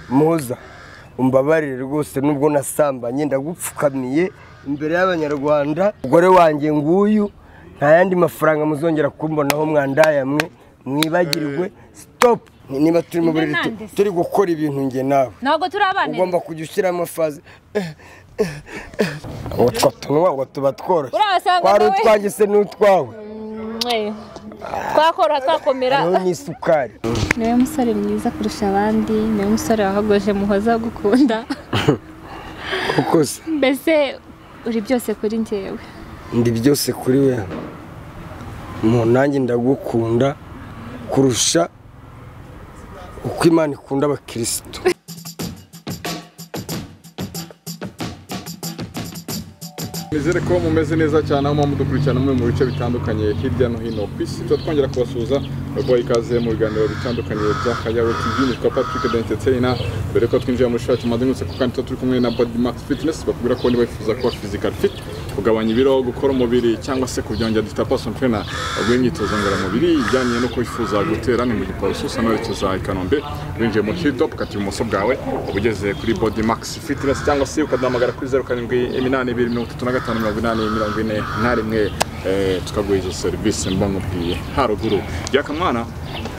muza umbabarire rwose nubwo nasambanye ndagupfukamiye imbere y'abanyarwanda umugore wanjye nguyu nta yandi mafaranga muzongera kumbonaho mwandaye mwe mwibagirwe sitopu niba turi mu buriri tu- Nandese. turi gukora ibintu njye nawe ntabwo turi abana ugomba kujya ushyiramo faze utwo tunwa ngo tuba tworoshye Urabasanga twari nawe. utwanjye se n'utwawe twakora twakomera hariho n'isukari ni wowe musore mwiza kurusha abandi ni wowe musore wahogoje muhoza gukunda kuko se mbese uri byose kuri njyewe ndi byose kuri we mu nanjye ndagukunda kurusha uko imana ikunda abakirisitu Nizere ko mumeze neza cyane aho muba mudukurikirana muri mu bice bitandukanye hirya no hino ku isi tuba twongera kubasuhuza baguha ikaze mu biganiro bitandukanye bya Kayawe TV nitwa Patrick Dentetseina mbere ko twinjira muri shati mazengurutse ku kandi tuba turi kumwe na Body Max Fitness bakubwira ko niba wifuza kuba physical fit kugabanya ibiro gukora umubiri cyangwa se kubyongera dufite person trainer baguha imyitozo ngororamubiri ijyanye no kwifuza gutera ni mu giporoso usa n'uwerekeza i Kanombe winjiye mu Hilltop ukata ibumoso bwawe uba ugeze kuri Body Max Fitness cyangwa se ukaduhamagara kuri zeru karindwi iminani ibiri mirongo itatu na gatanu mirongo inani mirongo ine na rimwe eh, tukaguha izo serivisi mba nkubwiye haruguru yakamwana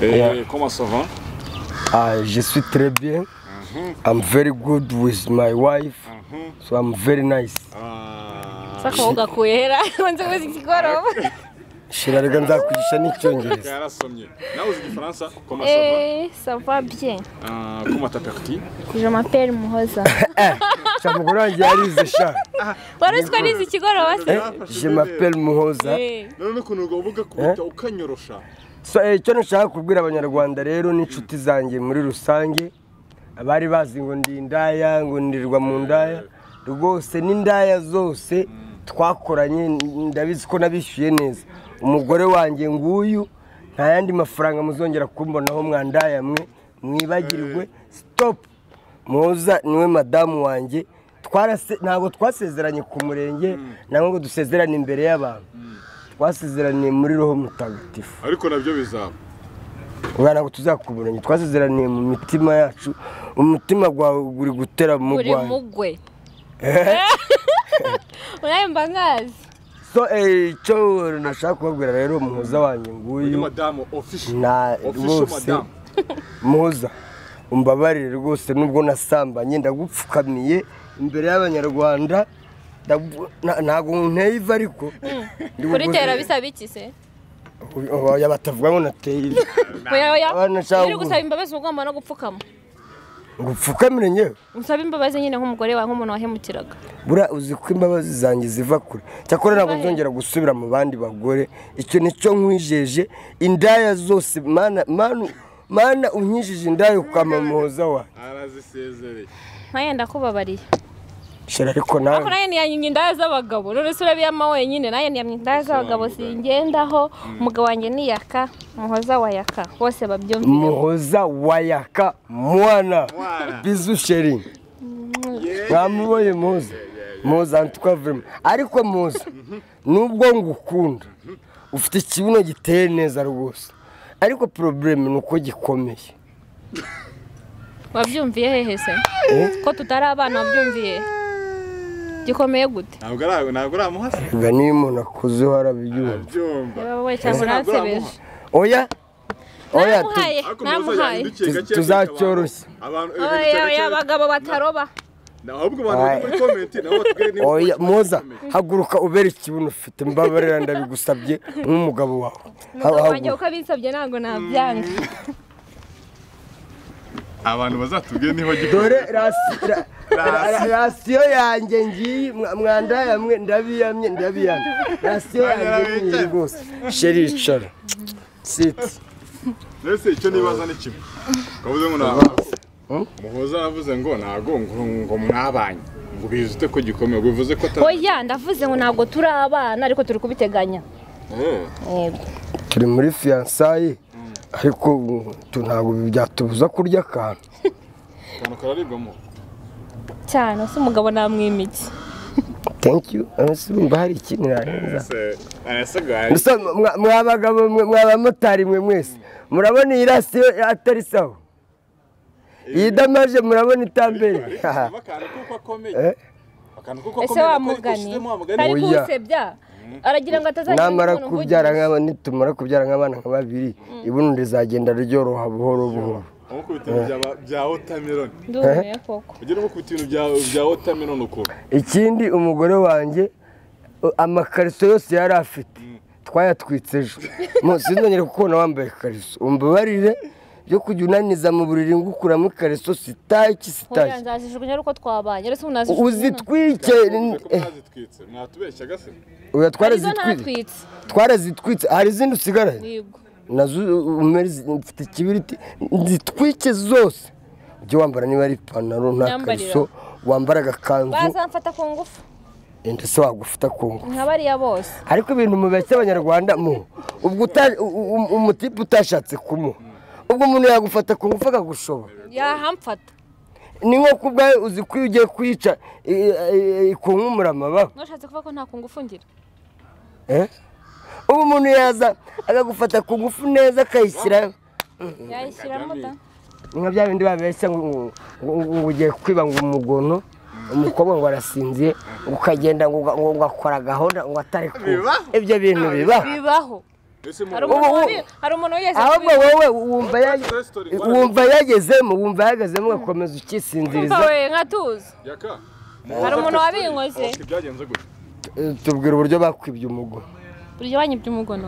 Yeah. komasova je suis très bien I'm very good with my wife so I'm very nice sakaba ugakuhera nzi kuzi kigoroba shira rega nzakwigisha n'icyongereza yarasomye nawe uzi igifaransa komasova Eh, ça va bien. koma taperti Je m'appelle Mouhoza. sha mugore wanjye yarize sha wari uzi ko nizi ikigoroba se Eh, je m'appelle muhoza Eh, none ukuntu uvuga kubita ukanyorosha so eh, icyo nashaka kubwira abanyarwanda rero n'inshuti zanjye muri rusange abari bazi ngo ndi indaya ngo ndirwa mu ndaya rwose n'indaya zose twakoranye ndabizi ko nabishyuye neza umugore wanjye nguyu nta yandi mafaranga muzongera kumbonaho mwandaya mwe mwibagirwe sitopu muza niwe madamu wanjye Twarase- ntabwo twasezeranye ku murenge ntabwo ngo dusezerane imbere y'abantu twasezeraniye muri roho mutagatifu ariko nabyo bizaba umwana ngo tuzakuburanye twasezeraniye mu mitima yacu umutima gwawe uri gutera mu uri rwanda mugwe nawe mba nkazi so eh, icyo nashaka kubabwira rero muhoza wanjye uyu nguyu madamu official na official rwose madamu muhoza umbabarire rwose nubwo nasambanye ndagupfukamiye imbere y'abanyarwanda ndagu- na- ntago nteye iva ariko ndi kuri buguze- tera bisaba iki se oya batavuga ngo nateye iva oya oya Abana iyo nshaka uri gusaba imbabazi uba ugomba no gupfukama ngo upfukamire nyewe usaba imbabazi nyine nk'umugore wawe nk'umuntu wahemukiraga buriya uzi ko imbabazi zanjye ziva kure cyakora ntabwo nzongera gusubira mu bandi bagore icyo nicyo nkwijeje indaya zose mana mana mana unkijije indaya ukama muhoza wawe arazisezereye ntayenda kubabariye shira ariko ariko nawe nayo ntiyanyimye indaya z'abagabo none se urabiyama wenyine nayo ntiyamye indaya z'abagabo singendaho umugabo wanjye niyaka muhoza wayaka bose babyumvire muhoza wayaka mwana Mwana. bizu sheri mwamuboye muhoza muhoza ntitwa vurema ariko muhoza nubwo ngukunda ufite ikibuno giteye neza rwose ariko poroburemu ni uko gikomeye wabyumviye hehe se ko tutari abana wabyumviye gikomeye gute ntabwo ari ntabwo ari amuhasa Erega niyo umuntu akuzeho arabyumva byumva Niba wowe cyangwa Ntabwo unansebeje oya oya tu- naramuhaye ariko muhoza naramuhaye yahindukiye Tuz- gake tuzacyoroshye. abantu oya oya abagabo bataroba ahubwo abantu bari muri comment nabo batubwire niba oya bakora muza comment. haguruka ubere ikibuno ufite mbabarira ndabigusabye nk'umugabo wawe Ha- umugabo wanjye haguruka. uko abinsabye ntabwo nabyanga abantu bazatubwire niba gikora dore rasi- ra- ra- ra- rasiyo yanjye ngiyi mwa- mwandayamwe ndabiyamye ndabiyamye rasiyo yanjye niyi rwose sheri yicara siti mbese icyo nibaza ni kimwe kavuze ngo nta muhoza yavuze ngo ntabwo ngo ngo mwabanye ngo ubizi ute ko gikomeye bivuze ko atari oya ndavuze ngo ntabwo turi abana ariko turi kubiteganya Eh, yego turi muri fiyansaye ariko mm, tu- ntabwo byatubuza kurya akantu akantu kararibwamo cyane se umugabo namwimiki thank you Ese urumva hari ikindi narenza arasigaye Gusa mwa- mwa bagabo mwe mwa bamotari mwe mwese murabona iyi rasiyo atari sawa iyi damaje murabona itambere akantu kuko akomeye Eh? akantu kuko ese akomeye wa kuko ariko mugani ushyizemo wa mugani kari Oya. kuwusebya aragira ngo atazajya namara kubyara nk'aba nitumara kubyara nk'abana nka babiri ibuno rizagenda ryoroha buhoro buhoro amukubita ibintu byaba- bya watermelon ndumiwe koko ugera umukubita ibintu bya bya watermelon ukuntu ikindi umugore wanjye u- amakariso yose yari afite twayatwitse ejo Mu- sinzongere kukubona wambaye ikariso umbabarire yo kujya unaniza mu buriri ngukuramo ikariso sitaki Hoya sitaki nzazijugunya ari uko twabanye uretse umuntu azijugunya uzitwike kuko eh, mwazitwitse mwatubeshya gase oya arizo twarazitwitse ntatwitse twarazitwitse hari izindi usigaranye yego nazo umeri mfite ikibiriti zitwike zose ujye wambara niba ari ipantaro nta Myambarira. kariso wambara agakanzu bazamfata ku ngufu ndetse wagufata ku ngufu nka bariya bose ariko ibintu mubeshya abanyarwanda mu ubwo uta- u- u- umutipe utashatse kumuha ubwo umuntu yagufata ku ngufu akagushobora yahamfata ni nko ku bwawe uzi ko iyo ugiye kuyica i- i- ikunkumura amababa ntushatse kuvuga ko nta ku ngufu ngira eh? ubu umuntu yaza akagufata ku ngufu neza akayishyira yayishyiramo da ni nka bya bindi babeshya ngo ngo- ngo- ngo ugiye kwiba ngo umugono umukobwa ngo arasinziye ukagenda ngo ngo- ngo akora gahunda ngo atari ku Biba? ibyo bintu biba bibaho ese mu hari umuntu Ubu- wabi- hari umuntu wigeze ahubwo kubiba. wowe wumva ya- resitori wumva yagezemo wumva yagezemo ugakomeza ukisinziriza Umva we nkatuzi yaka hari umuntu wabinkoze Oscar, byagenze gutya Eh, tubwira uburyo bakwibye umugo buryo banyibye umugono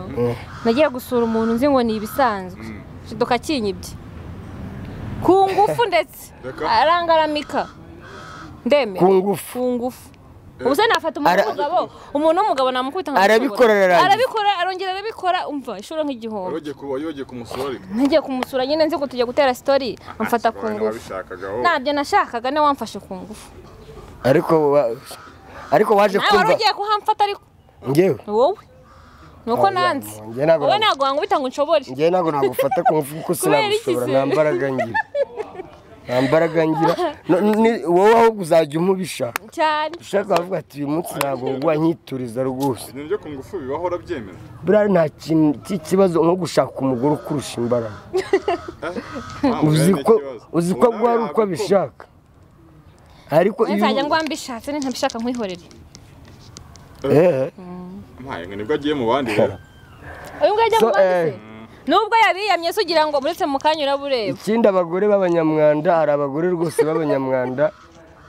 nagiye gusura umuntu nzi ngo ni ibisanzwe shidoka kinyibye ku ngufu ndetse Reka. arangaramika ndemera ku ngufu ku ngufu ubu se nafata umuntu Ara- w'umugabo umuntu w'umugabo namukubita nka Arabikora ararangiza. arabikora arongera arabikora umva inshuro nk'igihombo wayogiye ku wayogiye ku musoro ariko ntigiye kumusura nyine nzi ko tujya gutera sitori amfata ku Sorry, ngufu wabishakagaho ntabyo nashakaga niwe wamfashe ku ngufu ariko wa- ariko waje nawe wari kumva ugiye kuhamfata ariko ngewe ni wowe ni uko Oya, nanze njye ntabwo wowe nabwo- ntabwo wanguhita ngo unshobore ngewe ntabwo nagufata ku ngufu kuko Kubera iki sinagushobora se? nta mbaraga ngira nta mbaraga ngira No- ni- wowe ahubwo uzajya umubishaka cyane ushaka wavuga ati uyu munsi ntabwo wagwa nkituriza rwose ibintu byo ku ngufu bibaho urabyemera buriya nta kintu cy'ikibazo nko gushaka umugore ukurusha imbaraga uzi ko uzi ko agwa ari uko abishaka ariko iyo nzajya ngo mbishatse ni ntabishaka nkwihorere eh mpaye ngo nibwo agiye mu bandi rero uyu nguyu ajya So, mu bandi se eh. nubwo yabiyamye se ugira ngo muretse mu kanya urabureba ikindi abagore b'abanyamwanda hari abagore rwose b'abanyamwanda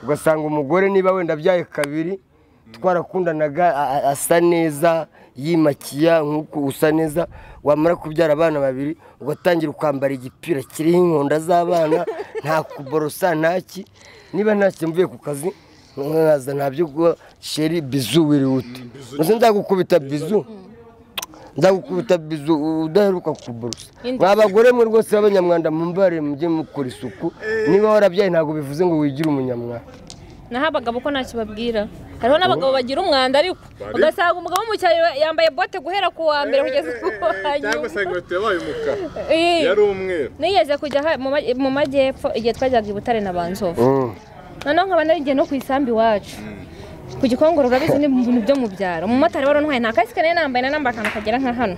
ugasanga umugore niba wenda abyaye kabiri twarakundanaga a- a- asa neza yimakiya nk'uko usa neza wamara kubyara abana babiri ugatangira kwambara igipira kiriho inkonda z'abana nta kuborosa ntaki niba ntacyo mvuye ku kazi nkaza ntabyo guha sheri bizu wiri wute Uzi nzagukubita bizu nzagukubita bizu udaheruka kuborosa Indi. mwa bagore mwe rwose b'abanyamwanda mumbare mujye mukora isuku niba warabyaye ntabwo bivuze ngo wigire umunyamwanda naho abagabo ko ntacyo babwira hariho n'abagabo bagira umwanda ariko ugasanga umugabo w'umucyaro yambaye bote guhera ku wa mbere kugeza ku wa cyangwa nyuma se inkweto yabaye umukara Eh, yari umweru nigeze kujya ha- mu ma- mu majyepfo igihe twajyaga i butare na banzovu noneho nkaba narigiye no ku isambu iwacu ku gikongoro urabizi ni ibintu byo mu byaro umumotari wari untwaye nta kasike nari nambaye na namba akantu kagera nka hano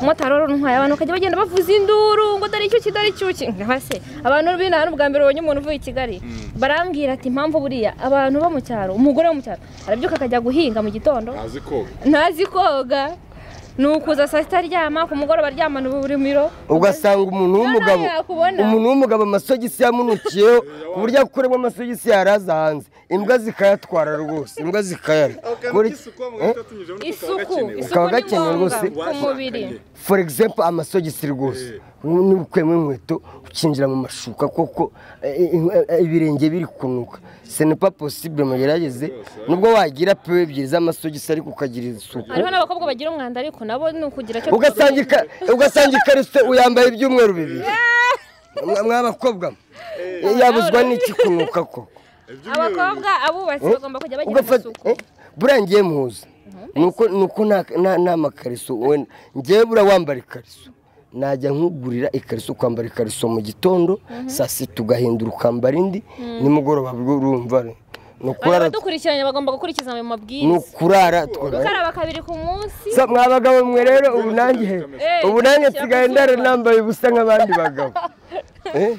umumotari wari untwaye abantu bakajya bagenda bavuza induru ngo dore icyuki dore icyuki nkaba se abantu bino hano ubwa mbere ubonye umuntu uvuye i kigali barambwira ati impamvu buriya abantu bo mu cyaro umugore wo mu cyaro arabyuka akajya guhinga mu gitondo ntazi koga ntazi koga ni ukuza saa sita aryama ku mugoroba aryamana uburimiro ugasanga umuntu w'umugabo Nawe yakubona. umuntu w'umugabo amasogisi yamunukiyeho ku buryo akuremo amasogisi yaraza hanze imbwa zikayatwara rwose imbwa zikayara Kuri- Eh? isuku isuku Kakaba ni gakenewe ngombwa rwose. ku mubiri for example amasogisi rwose niba ukuyemo inkweto ukinjira mu mashuka koko eh, eh, eh, ibirenge biri kunuka senepa posibule mugerageze nubwo wagira pewe ebyiri z'amasogisi ariko ukagira isuku hariho n'abakobwa bagira umwanda ariko nabo ni ukugira cyo ugasanga ika- ugasanga ikariso uyambaye ibyumweru bibiri Mwa- mw'abakobwa mwe, yabuzwa n'iki kunuka koko abakobwa abubatsi bagomba kujya bagira ugafata amasuku eh, buriya ngiye muzi nuko nuko nta nta- nta makariso wenda ngewe buriya wambara ikariso najya nkugurira ikariso ukambara ikariso mu gitondo saa sita ugahindura ukambara indi nimugoroba bwo urumva ni ukurara abadukurikiranye bagomba gukurikiza ayo ni mabwiriza ukurara twe- gukaraba kabiri ku munsi So, mwa bagabo mwe rero ubu nanjye Eh, ubu nanjye nshaka nsigaye kuzuba. ndara nambaye ubusa nk'abandi bagabo Eh?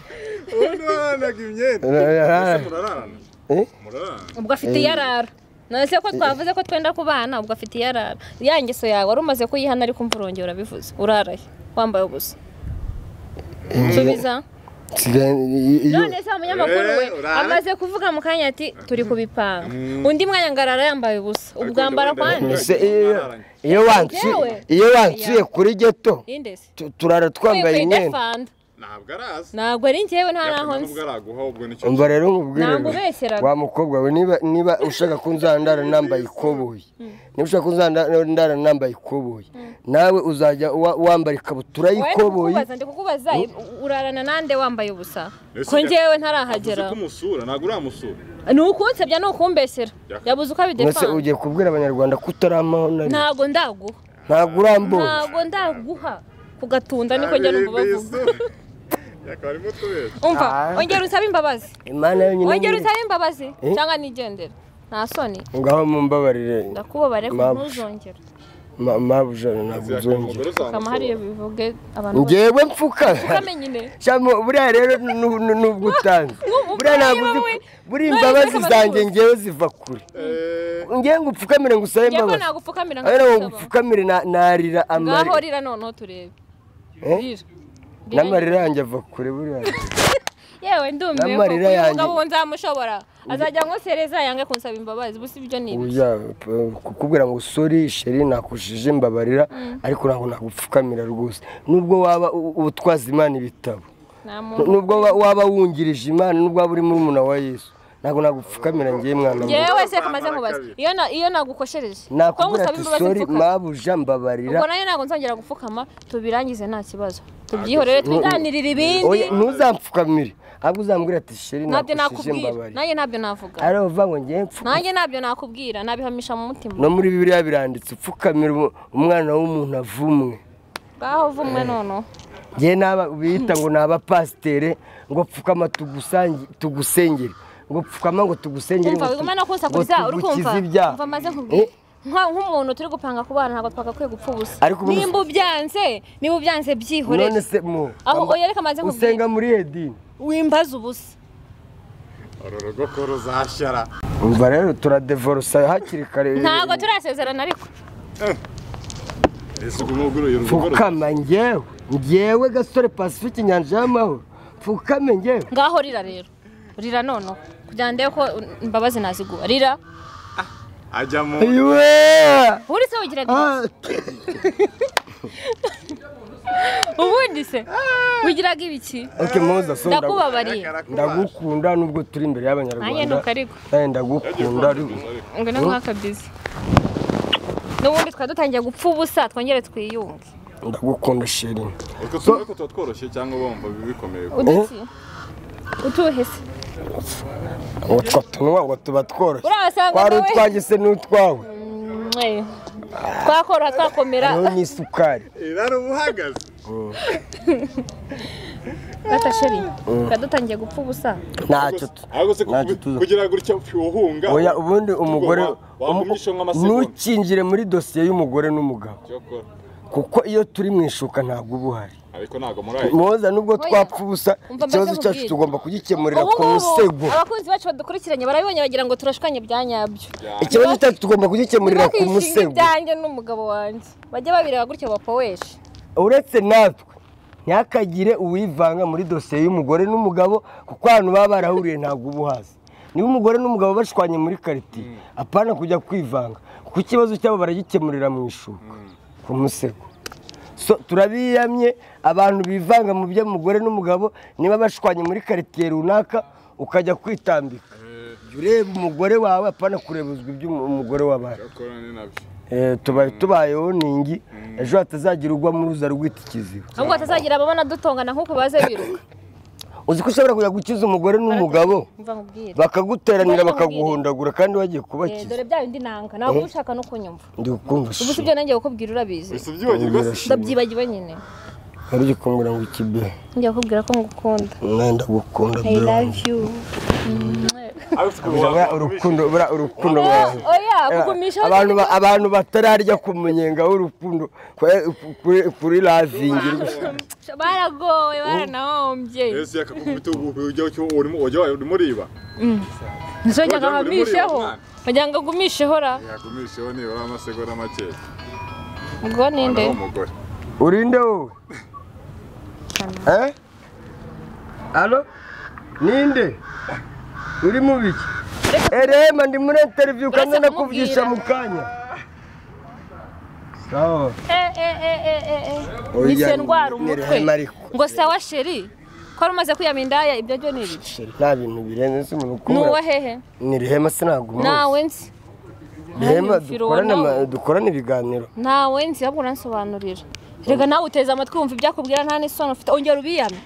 uranaga imyenda Urarara. Ese murarana Eh? murarana ubwo afite iyarara nonese ko twavuze ko twenda kubana ubwo afite iyarara ya ngeso yawe wari umaze kuyihana ariko umva urongera urabivuze uraraye wambaye ubusa nsubiza nsigaye iyo- iyo- none se wa munyamakuru we Eh, urara. amaze kuvuga mu kanya ati turi kubipanga undi mwanya ngarara yambaye ubusa ubwo Ariko wambara ndabona kwande Ese iyo- iyo wansuye iyo wansuye kuri geto indesi tu- turara twambaye imyenda defanda ntabwo arazi ntabwo ari njyewe nta naho yakomeje nzi ubwo araguha ubwo nicyo umva rero nkubwire ngo, Namubeshyeraga. wa mukobwa we niba niba ushaka ko nzandara nambaye ikoboyi niba ushaka ko nzandara nambaye ikoboyi nawe uzajya wa- wambara ikabutura Wowe y'ikoboyi ndikukubaza, ndikukubaza urarana nande wambaye ubusa Ese ko ya- njyewe avuze ntarahagera ko umusura ntabwo uramusura ni ukunsebya ni ukumbeshyera Yaka. yabuze uko mbese abidefanda ugiye kubwira abanyarwanda ko utarampaho na rimwe ntabwo ndaguha ntabwo urambuye ntabwo ndaguha kugatunda niko njya numva bavuga yakaba arimo utubeshya umva Ah. ongera usabe imbabazi imana yonyine ongera nyiri- usabe imbabazi Eh? cyangwa nigendera nta soni ngaho mumbabarire ndakubabare ko Mabuja. ntuzongera ma- mabuja ntabwo Yakaba uzongera umugore kama uzamusura hariya bivuge abantu bose ngewe mfuka ukamenya ine Shamo, buriya rero nu- nu- nubwo utanze Ubu- buriya ntabwo uzi niba we- buriya none imbabazi zikaba zanjye zibutse. ngewe ziva kure Eh, ngewe ngo upfukamire ngo usabe njyewe imbabazi nagupfukamira ahera ngo nkagusaba upfukamire na- narira ngaho amarira rira noneho turebe Eh? rira Rira. n'amarira yanjye ava kure buriya yewe ndumiwe ko N'amarira uyu yanjye. mugabo ubu nzamushobora azajya nkosereza yange kunsaba imbabazi gusa ibyo ni ibi Oya, p- kukubwira ngo sori sheri nakushije mbabarira ariko ntabwo nagupfukamira rwose nubwo waba u- utwaza imana ibitabo nta Nu- muntu nubwo wa- waba wungirije imana nubwo waba uri murumuna wa yesu ntabwo nagupfukamira ngewe mwana muto. yewe se kamaze nkubaza iyo na- iyo nagukoshereje ko nakubwira ngusaba ati imbabazi sori mfukame. mabuja mbabarira ubwo nayo ntabwo nzongera gupfukama tubirangize nta kibazo tubyihorere twiganirire Oya, ibindi ntuzampfukamire ahubwo uzambwira ati sheri ntabyo nakushije nakubwira mbabarira nanjye ntabyo navuga ari uvuga ngo ngewe mfu- nanjye ntabyo nakubwira nabihamisha mu mutima no muri bibiliya biranditse upfukamira umu- umwana w'umuntu avumwe ngaho vumwe noneho ngewe n'aba bita ngo ni abapasitere ngo pfukama tugusangi- tugusengere ngo pfukama ngo tugusengere umva ngo tu- wiguma no ngo kunsakuza uri kumva tugukize ibyaha umva maze nkubwire Nka- nk'umuntu turi gupanga kubana ntabwo twagakwiye gupfa ubusa Ariko ubu- nimba ubyanze niba ubyanze byihorere none se mu aho oya reka maze usenga nkubwire muri edini wimbaze ubusa uru rugo ko ruzashyara umva rero turadevolusa hakiri kare ntabwo turasezerana ariko ese ugu muguruye urugo ruza- pfukama ngewe ngewe gasore pacifique inyanja y'amahoro pfukame ngewe ngaho rira rero rira noneho kugira ndebe ko imbabazi naziguha rira ajya mu iwe ubundi se wigira grise Ah, ubundi se wigiraga ibiki ok muza so ndagu- ndakubabariye ndagukunda nubwo turi imbere nanjye y'abanyarwanda nuko ariko nawe ndagukunda ariko ngo no nkaka bizi n'ubundi twari dutangiye gupfa ubusa twongere twiyunge ndagukunda sheri utwo tuvuga ko tuba tworoshye cyangwa bumva bikomeye uduki utuhe se ngo twatunywa ngo tuba tworoshye urabasanga twari nawe utwanjye se n'utwawe Eh, twakora twakomera hariho n'isukari irara uba uhagaze gatasheri twari dutangiye gupfa ubusa ntacyo tu- ahubwo se ntacyo kubi- tuza kugira gutya uhunga oya ubundi umugore wagumisha nk'amasegonda ntukinjire muri dosiye y'umugore n'umugabo Cyo kora. kuko iyo turi mu ishuka ntabwo uba uhari ariko ntabwo muri ayo muhoza nubwo twapfa ubusa Umva ikibazo maze cyacu nkubwire. tugomba kugikemurira Ubu ku ngubu, musego abakunzi bacu badukurikiranye barabibonye bagira ngo turashwanye bya nyabyo ikibazo cyacu tugomba kugikemurira ku ntibakishinge musego ibyanjye n'umugabo wanjye bajye babireba gutyo bapoweshe uretse natwe ntihakagire uwivanga muri dosiye y'umugore n'umugabo kuko ahantu baba barahuriye ntabwo uba uhazi niba umugore n'umugabo bashwanye muri karitsiye apana kujya kwivanga kuko ikibazo cyabo baragikemurira mu ishuka ku musego So, turabiyamye abantu bivanga mu by'umugore n'umugabo niba bashwanye muri karitsiye runaka ukajya kwitambika Jya ureba umugore wawe apana kurebuzwa iby'umugore w'abandi Cyo kora ni nabyo Eh, tubaye tubayeho ningi ejo hatazagira ugwa mu ruza rw'iki kiziba ahubwo hatazagira ababona dutongana nk'uko baze biruka uzi ko ushobora kujya gukiza umugore n'umugabo mva nkubwire bakaguteranira bakaguhondagura kandi wagiye Eh, kubakiza dore bya bindi nanga ntabwo uba ushaka no kunyumva ndi kumva ubu si shusho byo nanjye kukubwira urabizi gusa ubyibagirwa se ndabyibagiwe nyine nari ugiye kumbwira ngo ikibe ngiye kukubwira ko ngukunda nawe ndagukunda I bro love you. buriya urukundo buriya urukundo oya mwaje oya kugumisha abantu ba- abantu batararya ku munyenga w'urukundo kwe- kuri- kuri ravingi baragowe baranahombye Yesu yakakubita ubu ujya cyo urimo ujya urimo uriba. nzongera Wagira ngo uri muri iyo nkahamisheho mwana. wagira ngo agumisheho ra Yagumisheho nibura amasegonda make. ubwo ninde Wanaho umugore. urinde wowe Eh? alo ninde uri mu biki erema ndi muri interiviyu kandi Uretse nakuvugisha kumubwira. mu kanya sawa Eh, eh, eh, eh, eh, eh. nise ndwara umutwe nirehema ariko ngo sawa sheri ko wari umaze kwiyama indaya ibyo byo ni ibiki Sheri, nta bintu birenze si umuntu ni ukumura uwo hehe nirehema sinagumuze nawe nzi rehema Hari umufiro dukorane ama- wanawe. dukorane ibiganiro nawe nzi ahubwo uransobanurira reka nawe uteze amatwi wumva ibyo akubwira nta n'isoni ufite ongera ubiyame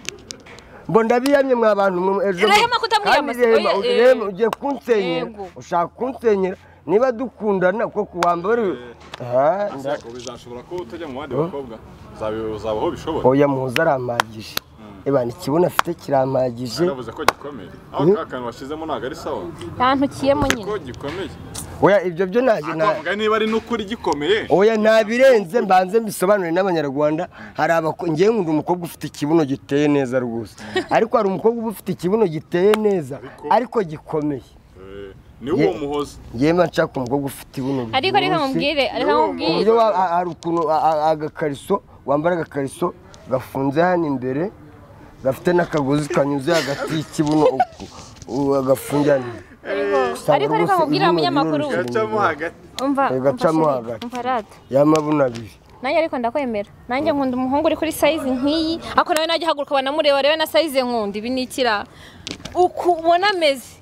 mbo ndabiyamye mwa bantu mwe ejo Rehema kandi kutamwiyama si- rehema oya, eh. rehema ugiye kunsenyera Yego. ushaka kunsenyera niba dukundana ko ku wa mbere Ah, nda- Ese bizashobora ko utajya mu bandi bakobwa. Uzabi- Uzabaho bishobora. oya muhoza arampagije ebana ikibuno afite kirampagije Yaravuze ko gikomeye. Aho ka kantu washizemo ntabwo ari sawa. yantukiyemo Uzi nyine Ko gikomeye. oya ibyo byo ntabyo nta- Akavuga niba ari n'ukuri gikomeye. oya ntabirenze mbanze mbisobanure n'abanyarwanda hari abako- ngewe nkunda umukobwa ufite ikibuno giteye neza rwose ariko hari umukobwa uba ufite ikibuno giteye neza ariko gikomeye Eh, Ni uwo Ye- muhoza. ngewe mba nshaka umukobwa ufite ibuno ariko reka ryoroshye. mubwire reka N'uwo ku mubwire buryo wa- a- hari ukuntu a- a- agakariso wambara agakariso gafunze hano imbere gafite n'akagozi kanyuze hagati y'ikibuno uku ubu agafunze hano usanga ariko reka rwose mubwire ibuno abanyamakuru riroroshye. Gacamo hagati. umva Reka umva camo sheri, hagati. umva rata y'amabuno abiri nanjye ariko ndakwemera nanjye nkunda umuhungu uri kuri sayizi nk'iyi ariko nawe najya ahaguruka banamureba rebe na sayizi nkunda ibi ni ikirara uku ubona ameze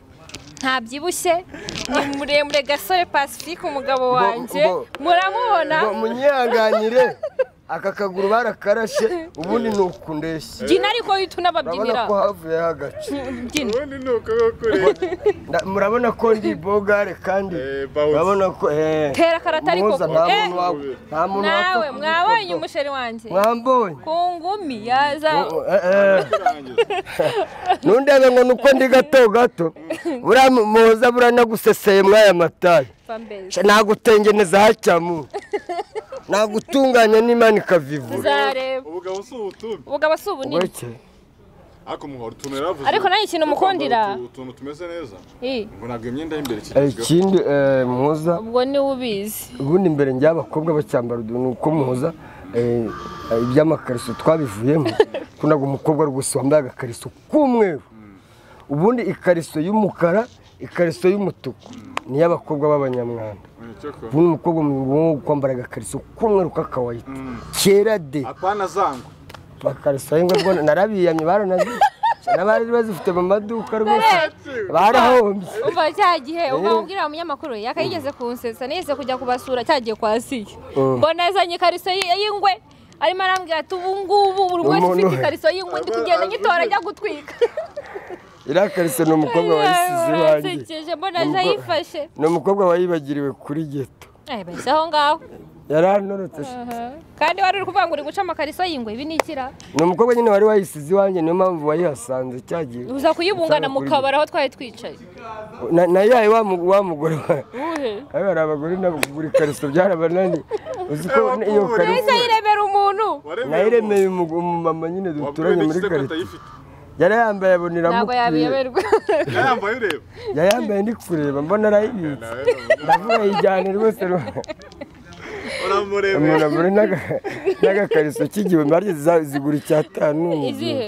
ntabyibushye ni muremure gasore pacifique umugabo wanjye ngo- muramubona ngo munyihanganyire aka kaguru barakarashe ubundi ni uku ndeshya gina ariko uhita murabona unababyinira ko havuyeho agace gina Ubundi ni uko kuri. Nda- murabona ko ndi bogare kandi Eh, bawuzi. murabona ko eh, Tera karatari muhoza koko. nta Eh, muntu wa- nta muntu nawe wapfa mwabonye kubifoto. umusheri wanjye mwambonye ku ngumi yaza nundebe ngo nuko ndi gato gato buriya mu- muhoza buranaguseseye mwaya matayi mfa mbese nagutengeneza hacyamu nagutunganya n'imana ikavivura uzareba Ubu gabo si ubutumbi. ubugabo si ubunini Ureke. Ariko umuhoro utuntu yaravuze. ariko nanjye ikintu mukundira Kwambara utu- utuntu tumeze neza. Ih, Ngo ntabwo imyenda y'imbere Eh, ikigezweho. ikindi eh, muhoza ubwo niwe ubizi ubundi imbere njya abakobwa bacyambara udu- ni uko muhoza eh, eh, iby'amakariso twabivuyemo kunaga umukobwa rwose wambaye agakariso k'umweru ubundi ikariso y'umukara ikariso y'umutuku ni iy'abakobwa b'abanyamwanda Unyiceko. ubundi umukobwa mu kwambara agakariso k'umweru k'akawayi kera de Apana zangu. bakariso y'ingwe rwose narabiyamye baranazi n'abari bazifite mu maduka rwose barahombye umva cya gihe ubwo mubwira umunyamakuru yakayigeze kunsetsa nigeze kujya kubasura cyagiye kwa siya Mm. ngo nazanye ikariso y- y'ingwe arimo arambwira ati ubu ngubu buri wese Umuntu we. ufite ikariso y'ingwe ndi kugenda nyitora ajya gutwika iriya kariso ni umukobwa wayisize iwanjye Uransekeje, mbona aje Ubwo- ayifashe ni umukobwa wayibagiriwe kuri geto eh bahise aho ngaho yaranorotse kandi wari uri kuvuga ngo uri guca amakariso y'ingwe ibi ni ikira ni umukobwa nyine wari wayisize iwanjye niyo mpamvu wayihasanze cyagiye uza kuyibungana mu kabari aho twari twicaye Na- na yayo wa mu- wa mugore wa- uhe ayo hari abagore nabo kugura ikariso byarabananiye uzi ko iyo yahise kariso yiremera umuntu nayiremeye umu- umumama nyine duturanye muri karitsiye karite. yari yambaye aboneramo ntabwo yabiyoberwa Yambaye ureba. yari yambaye ndi kureba mbona arayibitse Nawe uramu- ndavuga yijyane rwose rwa- uramureba. umuntu agura n'aga- n'agakariso k'igihumbi harya ziza- zigura icyatanu izihe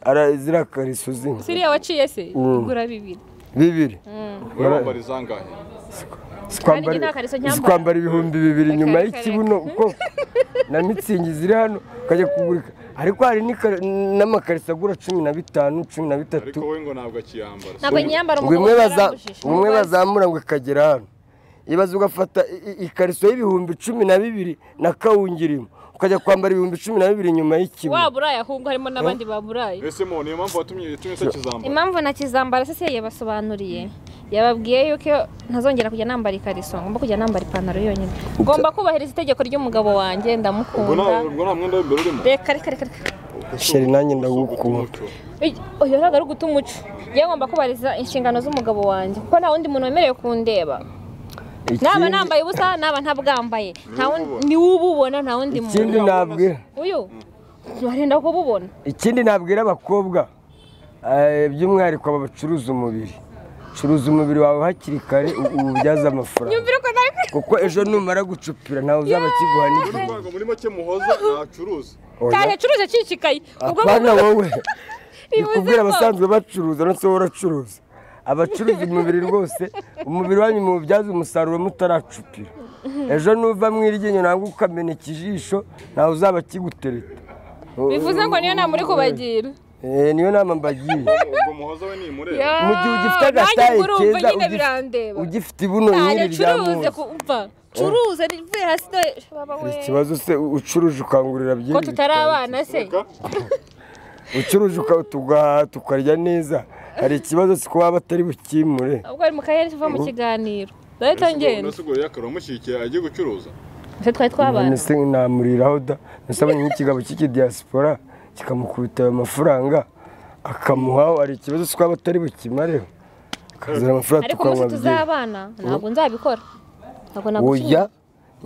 Ara- ziriya kariso zimwe siriya waciye se igura bibiri bibiri Wowe wambara izangahe? zikwambara- nta kariso nyambara. zikwambara ibihumbi bibiri inyuma reka, y'ikibuno uko na mitsingi ziri hano ukajya kugura ika- ariko hari n'ika- n'amakariso agura cumi na bitanu cumi na Ariko bitatu we ngo ntabwo akiyambara. ntabwo nyambara ngo imwe umugabo baza- yarambujije. ngo imwe bazamura ngo ikagera hano ibaze ugafata i- i- ikariso y'ibihumbi cumi na bibiri na kawungirimo ukajya kwambara ibihumbi cumi na bibiri inyuma y'ikibuno waburaye ahubwo harimo n'abandi baburaye Ese mo niyo mpamvu watumye yatumye utakizambara. impamvu nakizambara se yabasobanuriye yababwiye yuko iyo ntazongera kujya nambara ikariso ngomba kujya nambara ipantaro yonyine ngomba kubahiriza itegeko ry'umugabo wanjye Ubwo nta ndamukunda ubwo nta mwenda w'imbere urimo. reka reka reka reka sheri nanjye ndagukunda Umuco. Ij- oya ntabwo ari uguta umuco yagomba kubariza inshingano z'umugabo wanjye kuko nta wundi muntu wemerewe kundeba naba Ikindi- nambaye ubusa naba ntabwambaye nta wundi ni wowe ububona nta wundi ikindi muntu nabwira uyu barenda kububona ikindi nabwira abakobwa eh, by'umwihariko aba bacuruza umubiri curuza umubiri wawe hakiri kare u- uwubyaze amafaranga nyumvira ko nari kuko ejo numara gucupira ntawe uzaba akiguha n'igihe ngo muri make muhoza ntacuruza Oya. cyane curuje kikayi ubwo apana wowe Bivuze nikubwira ko- abasanzwe bacuruza ndetse wowe uracuruza abacuruza umubiri rwose umubiri wanyu muwubyaze umusaruro mutaracupira ejo nuva mu iryinyo ntabwo ukamena ikijisho ntawe uzaba akigutereta bivuze ngo niyo nta muri kubagira Eh, niyo nama mbagiye ubwo muhoza we ni imureba mu gihe ugifite agataye keza nyine ugif- birandeba ugifite ibuno cyane nyine rya curuze muntu kumva curuze rivuye hasi dore- ikibazo se ucuruje ukangurira ko byinshi tutari abana se ucuruje uka- tugahaha tukarya neza hari ikibazo si kuba batari bukimure ubwo ari mu karere tuva mu kiganiro ndahita ngenda nasigoye akaro mushyigikiye agiye gucuruza ese twari twabana nese namuriraho da nasabanye nk'ikigabo cy'ikidiyasipora kikamukubita ayo mafaranga akamuhaho hari ikibazo si kuba batari bukimareho akazana amafaranga ariko umunsi tukanywa byeri tuzabana ntabwo nzabikora ntabwo oya nagushimira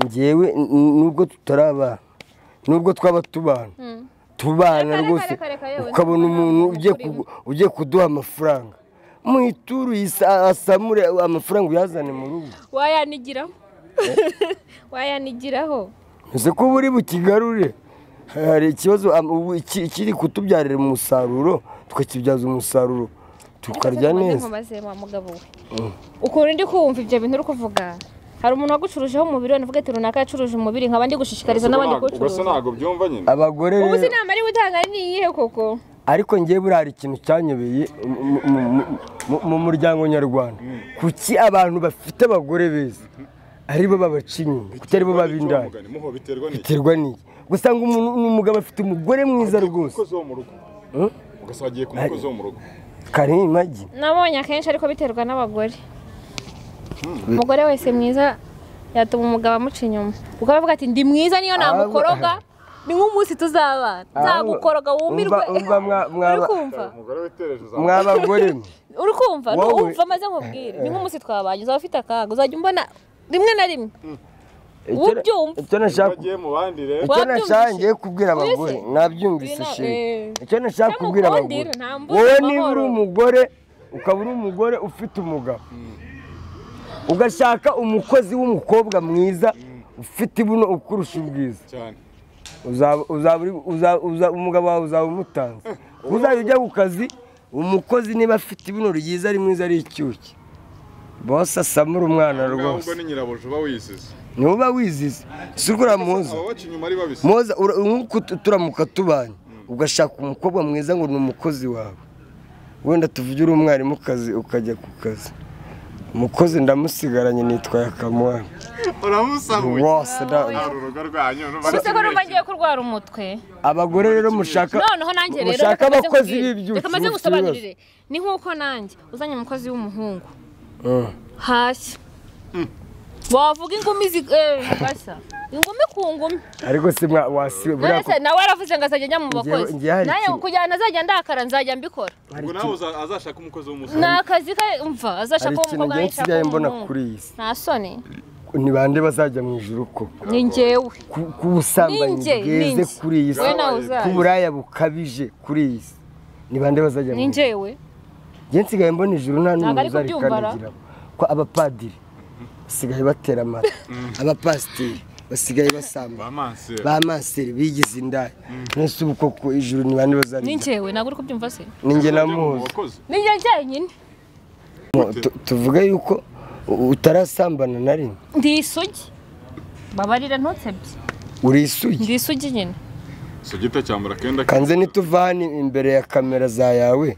ngewe n- n- nubwo tutarabana nubwo twaba tubana tubana Kare, kare, rwose kare, kare, yewe, ukabona ntabwo umuntu nabona ugiye ukuri. kugu- ugiye kuduha amafaranga muhiture uyisa- asamure amafaranga uyazane mu rugo wayanigiraho wayanigiraho ese ko buri bukigarure hari ikibazo am- ubu iki- ikiri kutubyarira umusaruro tukakibyaza umusaruro tukarya neza nkomaze wa mugabo we ukuntu ndi kumva ibyo bintu uri kuvuga hari umuntu wagucurujeho umubiri we navuga ati runaka yacuruje umubiri nkaba ndi gushishikariza n'abandi ugasa kuwucuruza ntabwo byumva nyine abagore ubu rero sinama ariwe utanga ari niyihe koko ariko ngewe buriya hari ikintu cyanyobeye mu- mu- mu- mu- mu- mu muryango nyarwanda kuki abantu bafite abagore beza aribo babaca inyuma kuki aribo baba indaya Mugani, muho biterwa n'iki biterwa niki gusanga umuntu ni umugabo afite umugore mwiza rwose umukozi wo mu rugo Hmm? ugasagiye ku mukozi wo mu rugo kare imagi nabonye akenshi ariko biterwa n'abagore umugore wese mwiza yatuma umugabo amuca inyuma kuko aravuga ati ndi mwiza niyo namukoroga ni nk'umunsi tuzabana nzagukoroga wumirwe Umva- umva mwa- mwa- uri kumva umugore witereje uzamuka mwa bagore mwe uri kumva Wowe. numva maze nkubwire ni nk'umunsi twabanye uzaba ufite akaga uzajya umbona rimwe na rimwe Icyo- Ubyumva. icyo nashaka bagiye mu bandi rero icyo Wabyumvise? nashaka ngiye kubwira abagore Wese? nabyumvise Bina- sheri eh. icyo nashaka Cyangwa kubwira ukundire, abagore nta mbuza wowe amahoro. niba uri umugore ukaba uri umugore ufite umugabo ugashaka umukozi w'umukobwa mwiza ufite ibuno ukurusha ubwiza cyane Uzaba- uzaba uri- uza- uza- umugabo wawe uzaba umutanze uzajya ujya ku kazi umukozi niba afite ibuno ryiza ari mwiza ari icyuki bose asamura umwana ahubwo rwose ni nyirabuja uba wisize niwe uba wizize si rwo uramuzi ababaca inyuma ari babisa moza ura- nk'uko tu- turamuka tubanye ugashaka umukobwa mwiza ngo ni umukozi wawe wenda tuvuge uri umwarimukazi ukajya ku kazi umukozi ndamusigaranye nitwaye akamuha uramusahuye wose nta da- rurugo rwanyu ese ko numva ngiye kurwara umutwe abagore rero mushaka noneho nanjye rero mushaka reka maze abakozi nkubwire- b'ibyuki reka maze mufite ngusobanurire ni nk'uko nanjye uzanye umukozi w'umuhungu Mm. hashya wavuga ingumi zi- eh, gashya ingumi ku ngumi ariko si mwa wasi buriya none se ku- nawe yaravuze ngo azajya ajya mu bakozi njye hari nawe ikintu- kugira ngo azajya ndakara nzajya mbikora ubwo nawe uza- azashaka umukozi w'umusore ni akazi ke umva hari azashaka uwo ikintu mukobwa ngewe nashaka nsigaye mbona umuhungu. kuri iyi si nta soni ni bande bazajya mu ijuru koko ni njyewe Ku- ku busambanyi Ninjye, bweze ninjye. kuri iyi si wowe nawe uzaza ku buraya bukabije kuri iyi si ni bande bazajya mu ni ijuru njyewe njye nsigaye mbona ijuru nta Ntabwo n'umuntu ari kubyumva, ra. uzarikandagira ko abapadiri basigaye batera amata abapasiteri basigaye basamba bamansera ba manseri bigize indaya mwese ubu koko ijuru ni bande ni bazarikandagira njyewe ntabwo uri kubyumva se ni njye na Bajya mu muhuza bakozi ni njye njyenyine Gute? Tu- tuvuge yuko u- utarasambana na rimwe ndi isugi babarira ntutsebye uri isugi ndi isugi nyine sugita cyambara akenda kanze nituvani imbere ya kamera za yawe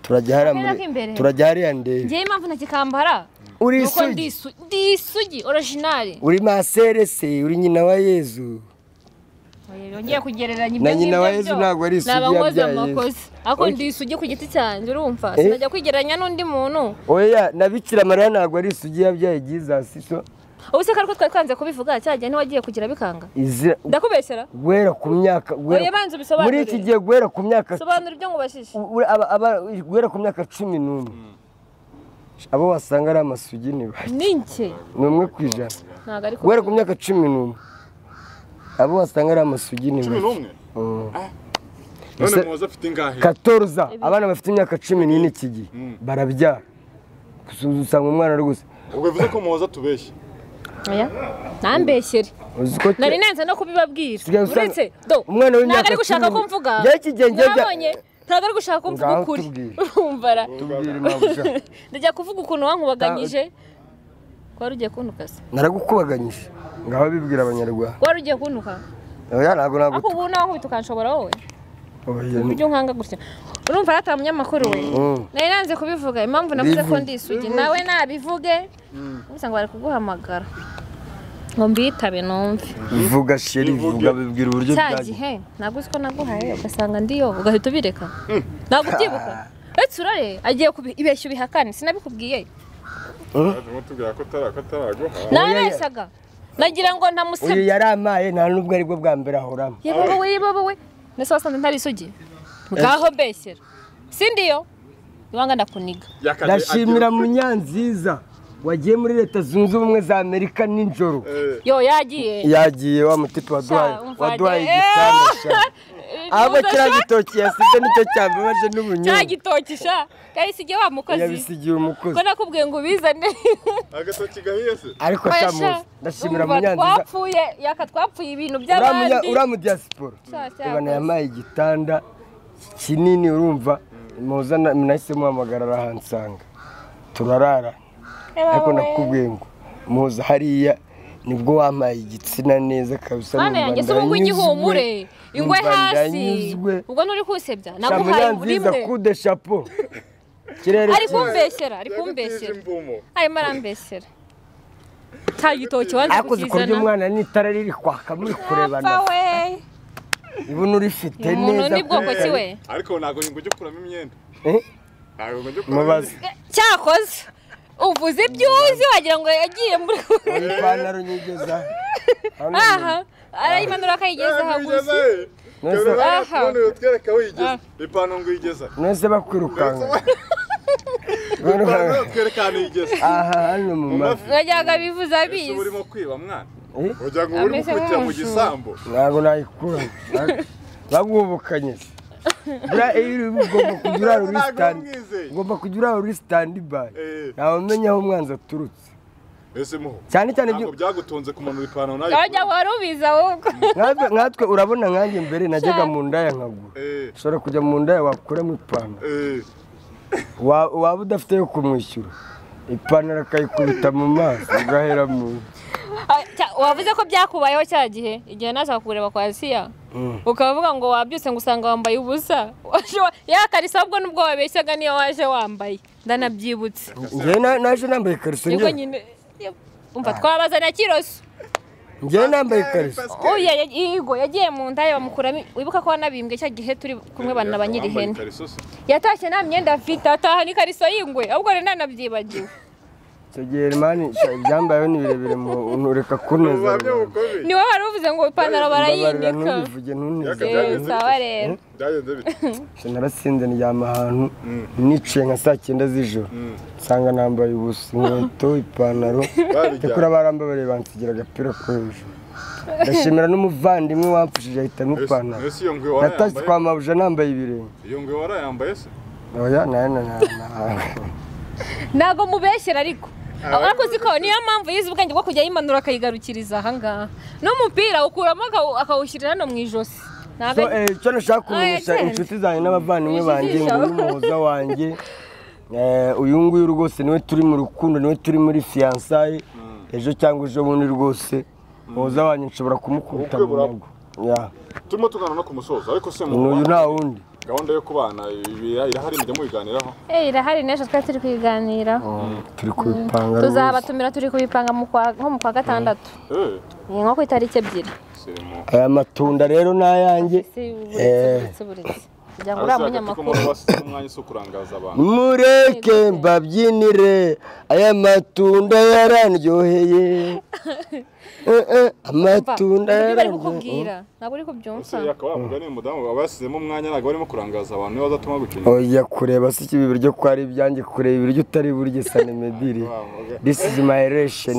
turajya hariya Kamera muri- k'imbere? turajya hariya ndebe ngewe impamvu ntakikambara uri ni uko isugi ndi isu- ndi isugi orijinali uri masere se uri nyina wa yezu yongeye kugereranya Na ibyo nyina ngibyo wa Yezu byo. ntabwo ari isugi Ni abankozi yabyaye Yezu. amakozi ariko ndi isugi ku giti cyanjye urumva Eh? sinajya kwigereranya n'undi muntu oya na bikira mariya ntabwo ari isugi yabyaye gizasiso ubu se ko twari twanze kubivuga cya gihe ntiwagiye kugira bikanga izira ndakubeshyera guhera ku myaka guhera- Oya, banza ubisobanure. muri iki gihe guhera ku myaka sobanura ibyo ngubashije u- u- aba- aba- guhera ku myaka cumi n'umwe abo wasanga ari amasugi ni bake ni nke ni umwe ku ijana ntabwo ariko guhera ku myaka cumi n'umwe abo wasanga ari amasugi ni bake cumi n'umwe Mm. none Ese- muhoza afite ingahe katoruza abana bafite imyaka cumi n'ine iki gihe barabyara gusa usanga umwana ari gusa ubwo bivuze ko muhoza atubeshya oya ntambeshyere uzi ko nari nanze no kubibabwira Sigaye usanga- uretse do Umwana w'imyaka ntabwo ari gushaka cumi. ko mvuga Njyewe iki gihe njyewe bya- mwabonye ntabwo ari gushaka ko mvuga Ngaho ukuri tubwire. urumvara tubwire impabuja ndajya kuvuga ukuntu wankubaganyije wari ugiye kuntukaza naragukubaganyije ngaho bibwira abanyarwanda wari ugiye kuntuka oya ntabwo ako ntabwo ubu nawe ukanshobora wowe oya ni- ujye unkanga gutya urumva yataye umunyamakuru we Mm. nari nanze kubivuga impamvu navuze ko Bivuge. ndisugi nawe nabivuge gusa ngo bari kuguhamagara ngo mbitabe numve vuga sheri vuga bibwira uburyo cya byagiye gihe ntabwo uzi ko naguhaye ugasanga ndiyo ugahita ubireka ntabwo ubyibuka uretse urare agiye kubibeshya ubihakane sinabikubwiye Yaje kumutubwira ko atara- ko ataraguha nabeshyaga nagira ngo uyu ntamusebye yaramaye nta n'ubwo ari bwo bwa mbere ahoramo yewe wowe yewe wowe mbese wasanze ntari isugi ngaho beshyera sindiyo ibanga ndakuniga Yakagiye ndashimira agira- munyanziza wagiye muri leta zunze ubumwe za amerika nijoro Eh, yo yagiye yagiye wa mutipe waduhaye Sha, umva, waduhaye eh. igitanda sha ahubwo Muza kiriya sha, gitoki yasize nicyo cyambabaje cya n'ubunyobwa gitoki sha kahise igihe wa mukozi yabisigiye umukozi ko nakubwiye ngo ubizane agatoki gahiye se ariko Oya, sha sha, muzi ndashimira urumva munyanziza twapfuye yaka twapfuye ibintu uriya by'abandi munya- uriya mu diaspora Sha, sha, reba rwose. yamaye igitanda kinini urumva muza na- nahise muhamagara arahansanga turarara Reba ariko wowe. nakubwiye ngo muza hariya nibwo wampaye igitsina neza kabisa Mana numva yanjye si ubu ndanyuzwe, igihumure ingwe numva hasi ndanyuzwe ubwo nuri kusebya naguhaye shamunyanziza rimwe kude shapo kirere ari cyiza. kumbeshyera ari yagutije kumbeshyera imvumo arimo arambeshyera cya gitoki wanze ariko uzi ku buryo kukizana umwana n'itara riri kwaka muri kurebana apfa we ibona urifite umuntu neza ni bwoko pe. ki we ariko ntabwo ngo ujye ukuramo imyenda Eh, ntabwo ngo ujye ukuramo mubaze imyenda cyakoze uvuze ibyo uzi wagira ngo yagiye muri iyi pantaro nyigeza hano aha arayimanura akayigezaho gusa None se- Aha. none utwereka aho Ah. yigeze ipantaro ngo uyigeze mwese bakwirukanka ipantaro utwereka ahantu yigeze aha hano mu Mu mavi mavi. wajyaga bivuze ese abizi urimo kwiba mwana Eh? ugira ngo urimo Ameze kwitira mu nk'umuntu. gisambo ntabwo nayikuramo bagwubukanye buriya iyo uri ugomba kujya urara uri Ntabwo sitandi mwizeye. ugomba kujya urara uri sitandi bayi Eh. ntawe umenya aho umwanzi aturutse ese muho cyane cyane ibyo ntabwo byagutunze kumanura ipantaro nayo wajya wari ubizi ahubwo nkatwe nkatwe urabona nkanjye mbere najyaga mu ndaya nkagura Eh, ushobora kujya mu ndaya wakuramo ipantaro eh, Wa- waba udafite yo kumwishyura ipantaro akayikubita mu maso ugahera mu Ah, cya- wavuze ko byakubayeho cya gihe igihe naza kukureba kwa asiya ukaba uvuga ngo wabyutse ngo usanga wambaye ubusa yakarisa ahubwo nubwo wabeshyaga niyo waje wambaye ndanabyibutse njyewe na- naje nambaye ikariso nibwo njyewe nyine yo, umva twabazana kiroso njyewe nambaye ikariso oya ya- yego yagiye mu ndaya bamukuramo wibuka ko wanabimbwe cya gihe turi kumwe banaba nyiri wambaye ihene ikariso se. yatashye nta myenda afite ataha n'ikariso y'ingwe ahubwo rero nanabyibagiwe icyo gihe mani ibyambayeho ni birebire mu ureka kuneza Ubuhamya bukomeye. ni wowe wari uvuze ngo ipantaro mbabarira barayinika ntubivuge ntuneze Eh, sawa rero byagenze bite Ese narasinze ndyama ahantu niciye nka saa cyenda z'ijoro nsanga nambaye ubusa inkweto ipantaro babijyana tekura barambabareye bansigira agapira ko hejuru ndashimira n'umuvandimwe wamfashije ahitamo ipantaro ese iyo ngwe natashye warayambaye kwa mabuja nambaye ibirenge iyo ngwe warayambaye se oya nayo na- na- na- ntabwo mubeshyera ariko ariko uzi ko niyo mpamvu yize ubwenge bwo kujya yimanura akayigarukiriza ahangaha n'umupira awukuramo akawu- akawushyirira hano mu ijosi so ntabwo ari- eh, icyo nashaka kumenyesha Ah, yes. inshuti zanjye n'abavandimwe banjye ngo Ujijisha. uyu muhoza wanjye eh, uyu nguyu rwose niwe turi mu rukundo niwe turi muri fiyansaye ejo cyangwa ejo bundi rwose muhoza wanjye nshobora kumukubita mu Ubukwe buraba. nyago Ya. turimo tuganira no ku musozo ariko se ni uyu nta wundi gahunda yo kubana ibi- irahari mujya mubiganiraho Eh, irahari n'ejo twari turi kuyiganiraho turi kubipanga rwose tuzabatumira turi kubipanga mu kwa- nko mu kwa gatandatu Eh, ni nko ku itariki ebyiri sirimu aya matunda rero ni ayanjye si Eh. uburetse uburetse uburetse kugira ngo uriya Abasore hagati ko munyamakuru umuntu wasize umwanya si ukurangaza abantu mureke mbabyinire aya matunda yarandyoheye Eh, eh, amatunda Ibi bari yarandyoheye kukubwira ntabwo uri kubyumva Umusore yakaba wavuga ni umudamu aba yasizemo umwanya ntabwo barimo kurangaza abantu niba bazatuma gucinya oya kureba si ikibi biryo ko ari ibyanjye kureba ibiryo utari burye sanemedire this is my relation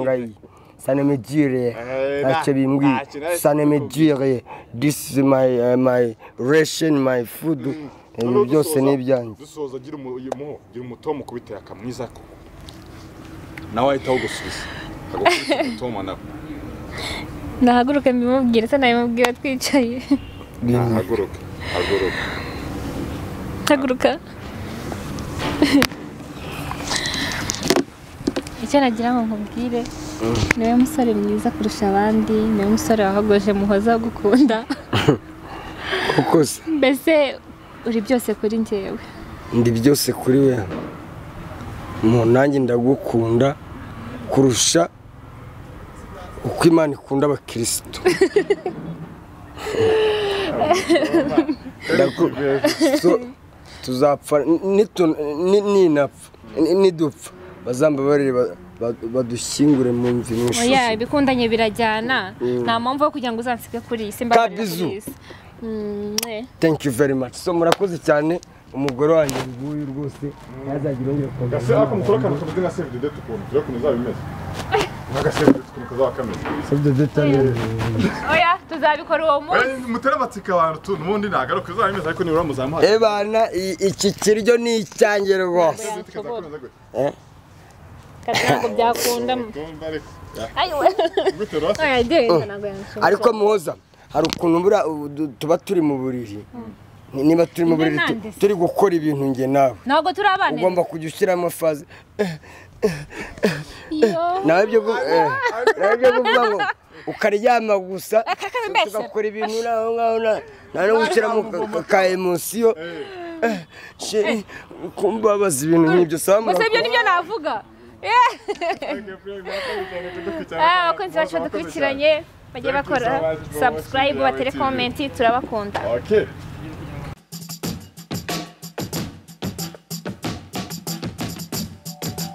ngai sanemedire ntacyo bimbwiye sanemedire this is my uh, my relation my food ibi byose ni ibyanjye dusoza gira umu- uyu muho gira umuto mu kubitera akamwiza ko nawe ahita awugusubiza akagukubita umutoma nawe nahaguruke mbimubwire se nabimubwira twicaye haguruka haguruka haguruka icyo nagira ngo nkubwire ni wowe musore mwiza kurusha abandi ni wowe musore wahogoje muhoza wo gukunda kuko se mbese uri byose kuri njyewe ndi byose kuri we mu nanjye ndagukunda kurusha uko imana ikunda abakirisitu Ndaku- so, tuzapfa nitu- ni- ninapfa ni- nidupfa bazambabarire ba- ba- badushyingure mu mvi oya n'ishashi ibikundanye birajyana nta mpamvu yo kugira ngo uzansige kuri iyi simbabarira Kabizu. kuri iyi si thank you very much so murakoze cyane umugore wanjye nguyu rwose ntazagira yongere gase kugaruka ako mukuru akantu tuvuze nka sevu dede tukuntu tujya kuntu izaba imeze nka sevu dede tukuntu kazaba kameze oya tuzabikora uwo munsi mutere amatsiko abantu tu n'ubundi nagaruka izaba imeze ariko nibura muzamuha ebana i- iki kiryo ni icyanjye rwose ntabwo byakunda oya ideye ntabwo yanshoboye ariko muhoza hari ukuntu buriya ubu du- tuba turi mu buriri Ni- niba turi mu Njye buriri tu- nandese. turi gukora ibintu nge nawe ntabwo turi abana ugomba kujya ushyiramo faze nawe byo gu- eh, nawe byo kuvuga ngo ukaryama gusa tugakora ibintu nawe ngaho na- nta no gushyiramo ka- ka- ka emosiyo Eh, sheri, kumbabaza ibintu nk'ibyo sawa gusa ibyo murakoze. nibyo navuga Eh, ah, abakunzi bacu badukurikiranye bagiye bakora sabusikarayibu batere komenti turabakunda Okay.